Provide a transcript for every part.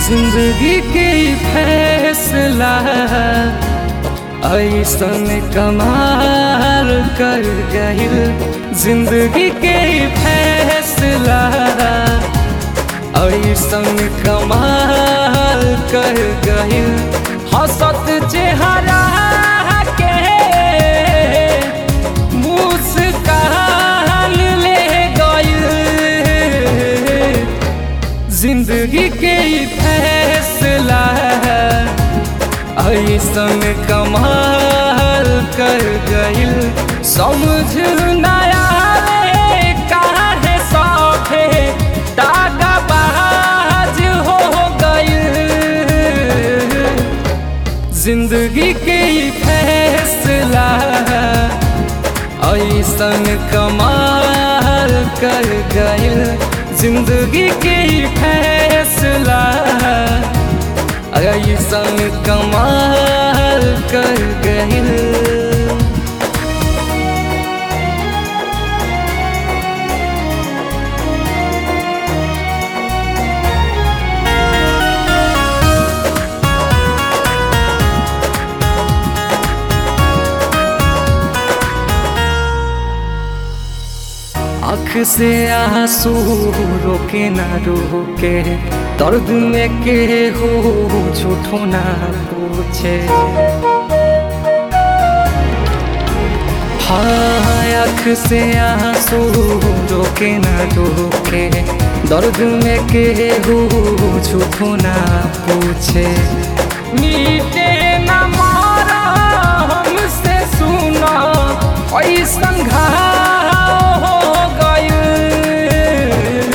जिंदगी के फैसला ऐसन कमाल कर गइल जिंदगी के फैसला ऐसन कमाल कर गइल हंसत चेहरा के मुस्कान ले गइल जिंदगी के फैसला ऐसन कमाल कर गइल समझ नया काहे सौखे दागा बाज हो गइल जिंदगी के फैसला ऐसन कमाल कर गइल जिंदगी के फैसला ऐसन कमाल कर गइल आँख से आंसू रोके ना रोके दर्द में के हो झूठो ना पूछे हाँ आँख से आंसू रोके ना रोके दर्द में के हो झूठो ना पूछे मीटे ना मारा हमसे सुना ऐसन घाव हो गइल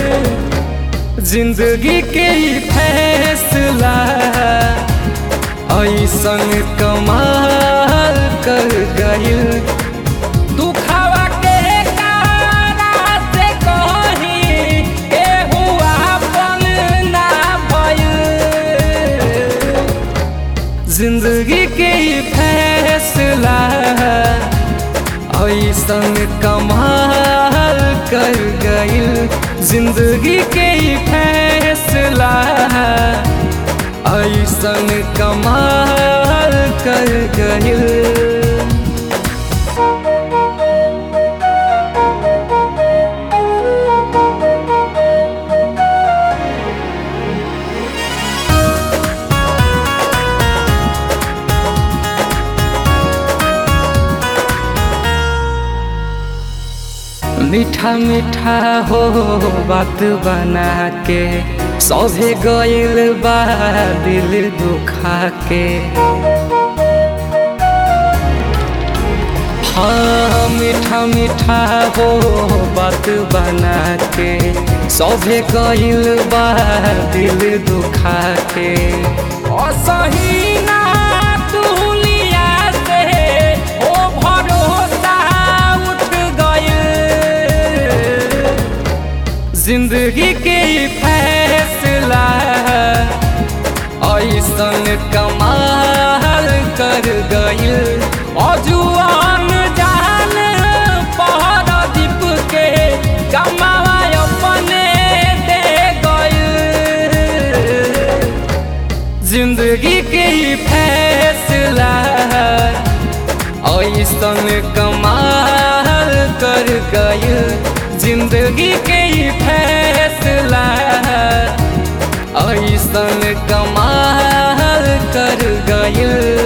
जिंदगी के फैसला ऐसन कमाल कर गइल दुखावा के कारा से कहीं केहू आपन ना भइल जिंदगी के फैसला ऐसन कमाल कर गइल जिंदगी के फैसला ऐसन कमाल कर गइल मीठा मीठा हो बात बना के सौभे गइल बा दिल दुखा के हाँ मीठा मीठा हो बात बना के सौभे गइल बा दिल दुखा के असही ना दुनिया से ओ भरोसा उठ गइल जिंदगी के फैसला ऐसन कमाल कर गइल अजुआन जान पहर दीप के कमावा अपने दे गइल जिंदगी के फैसला ऐसन कमाल कर गइल जिंदगी के फैसला ऐसन कमाल कर गइल